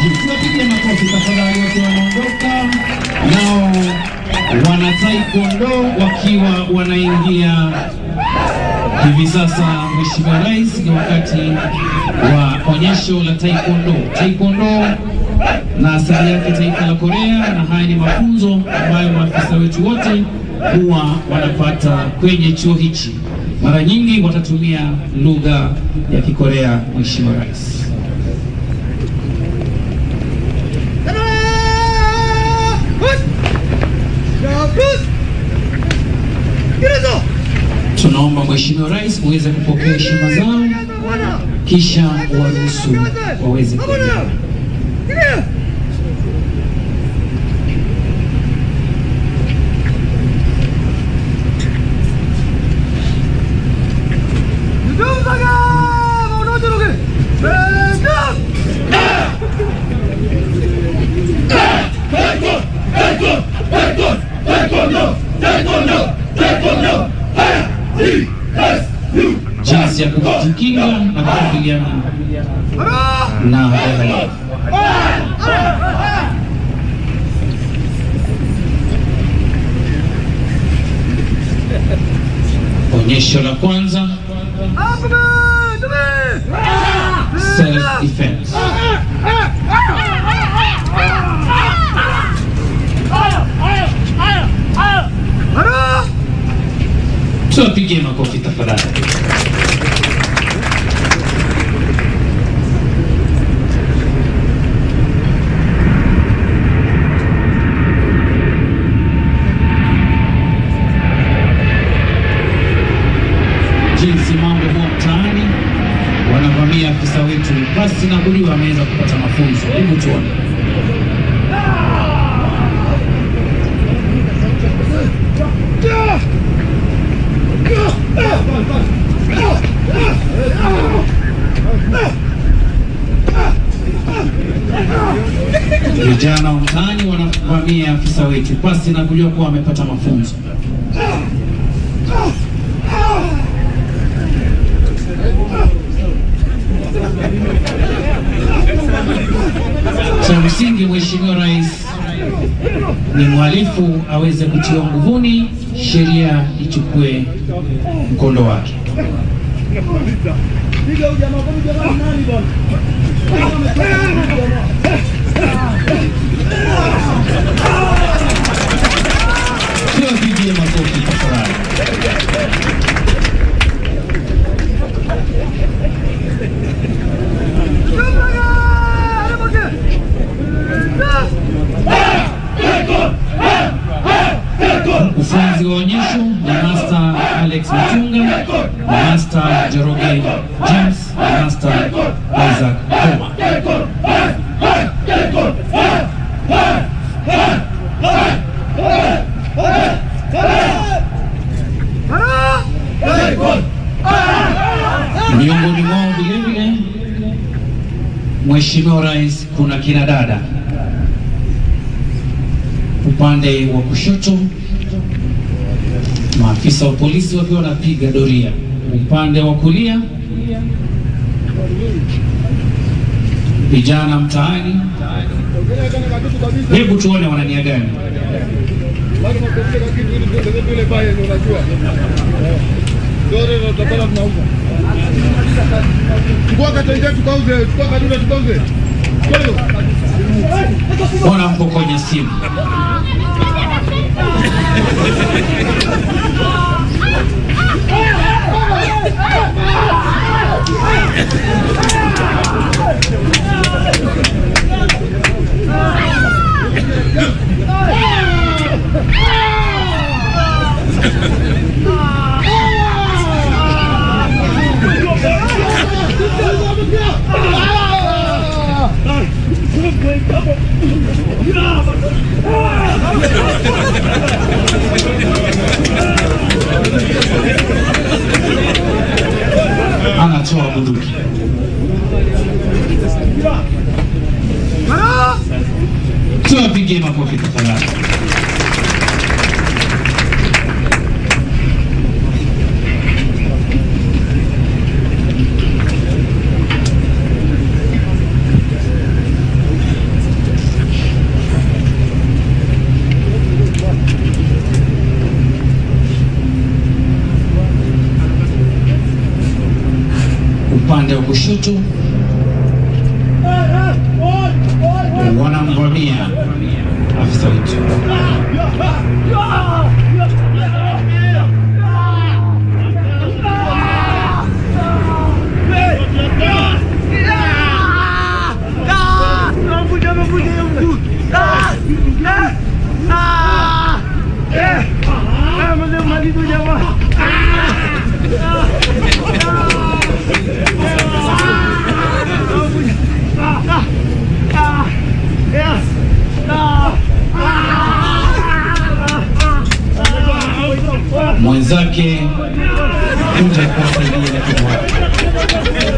juu. Tuwapigie makofi tafadhali, wote wanaondoka nao wana taekwondo wakiwa wanaingia hivi sasa. Mheshimiwa Rais, ni wakati wa onyesho la taekwondo. Taekwondo na asili yake taifa la Korea, na haya ni mafunzo ambayo maafisa wetu wote huwa wanapata kwenye chuo hichi. Mara nyingi watatumia lugha ya Kikorea. Mheshimiwa Rais. Tunaomba Mheshimiwa Rais muweze kupokea heshima zao, kisha waruhusu waweze kuendelea. jinsi ya kujikinga na kukabiliana na uhalifu. Onyesho la kwanza self defense. Tuwapigie makofi tafadhali. jinsi mambo huwa mtaani, wanavamia afisa wetu, basi na kuliwa ameweza kupata mafunzo. Hebu tuone. Vijana wa mtaani wanavamia afisa wetu, basi na kujua kuwa wamepata mafunzo. Cha msingi Mheshimiwa Rais ni mhalifu aweze kutiwa nguvuni, sheria ichukue mkondo wake. Tuwapigie makofi tafadhali. Mkufunzi wa onyesho ni Master Alex Mchunga na Master Jeroge James na Master Isaac Koma. Miongoni mwao vilevile Mheshimiwa Rais, kuna kina dada upande wa kushoto, maafisa wa polisi wakiwa wanapiga doria. Upande wa kulia, vijana mtaani. Hebu tuone wana nia gani? Chukua katenge tukauze, chukua kadunda tukauze. Chukua hiyo. Mbona mpokonya simu? Anatoa bunduki. Tuwapigie makofi tafadhali. upande wa kushoto wanamvamia afisa wetu. mwenzake kuja kuwasaidia timu wake.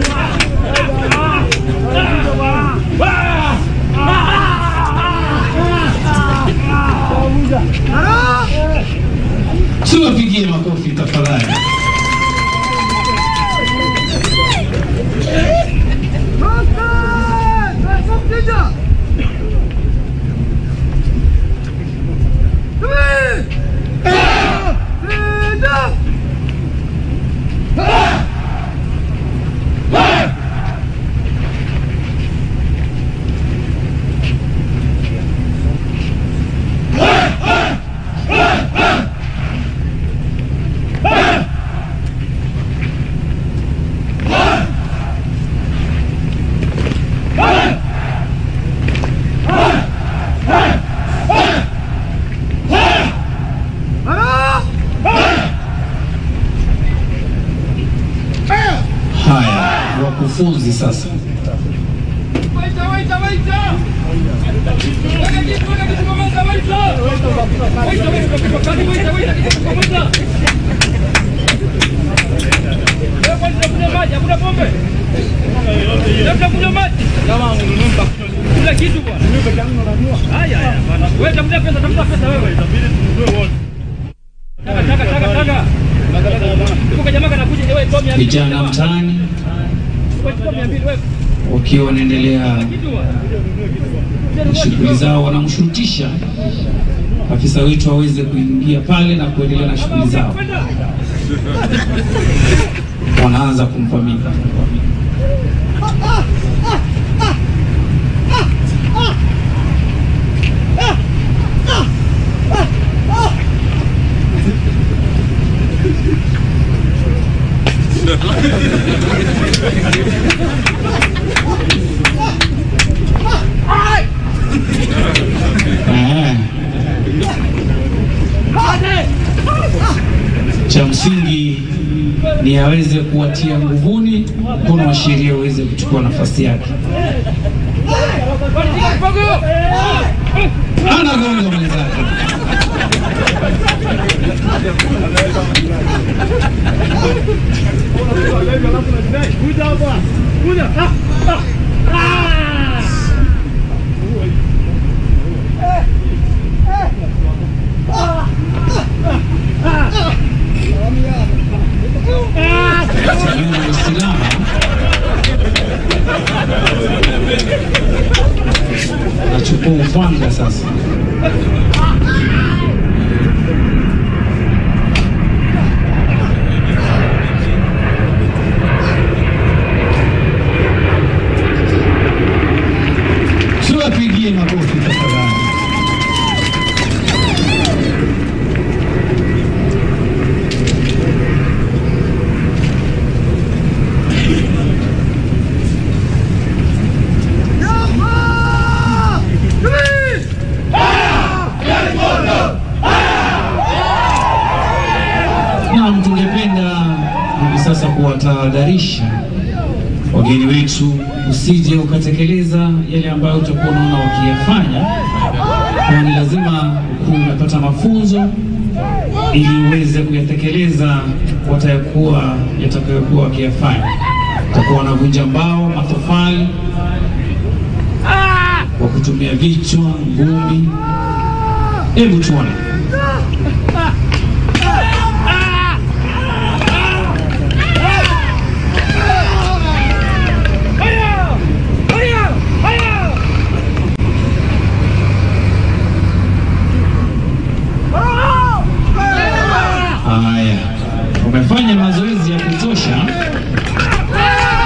Tuwapigie makofi tafadhali. Haya, wakufunzi sasa. Vijana mtaani wakiwa wanaendelea na shughuli zao, wanamshurutisha afisa wetu aweze kuingia pale na kuendelea na shughuli zao. Wanaanza kumvamia. Eh. Cha msingi ni aweze kuwatia nguvuni, mkono wa sheria uweze kuchukua nafasi yake. Anagonga mwenzake. Tazama Waislamu nachukua upanga sasa. Tuwapigie makofi tafadhali. Naam, tungependa hivi sasa kuwatahadharisha wageni wetu usije ukatekeleza yale ambayo utakuwa unaona wakiyafanya, kwa ni lazima ukuwe umepata mafunzo ili uweze kuyatekeleza watayakuwa yatakayokuwa wakiyafanya. Utakuwa wanavunja mbao, matofali kwa kutumia vichwa, ngumi. Hebu tuone. Haya, umefanya mazoezi ya kutosha.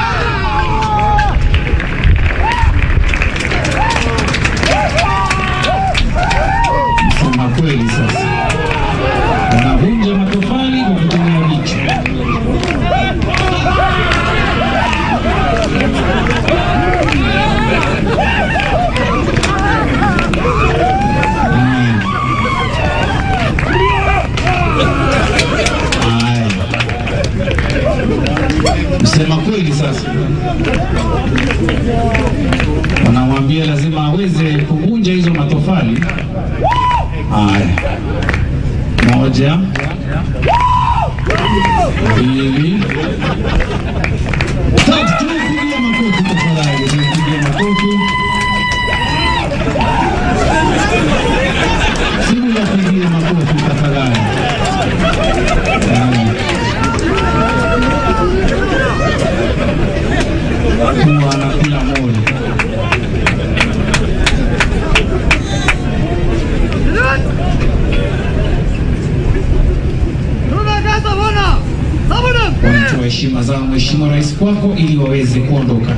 aweze kuvunja hizo matofali. Haya, moja, mbili, tatu. Tumepigia makofi tafadhali, tumepigia makofi. Simu yapigie makofi tafadhali. Haya. kuwa na kila moja. Wanatoa heshima zao Mheshimiwa Rais kwako ili waweze kuondoka.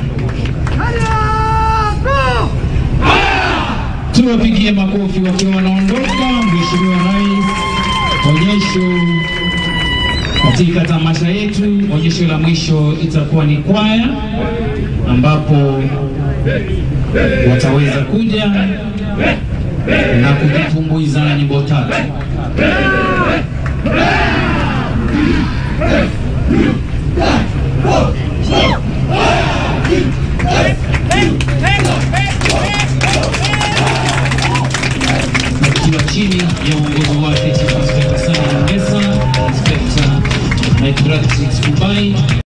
Tuwapigie makofi wakiwa wanaondoka. Mheshimiwa Rais, onyesho katika tamasha yetu, onyesho la mwisho itakuwa ni kwaya ambapo wataweza kuja na kujitumbuiza na nyimbo tatu. Wakiwa chini ya uongozi wake Chief Inspector Sani Nyongesa, Inspector Mike Kubai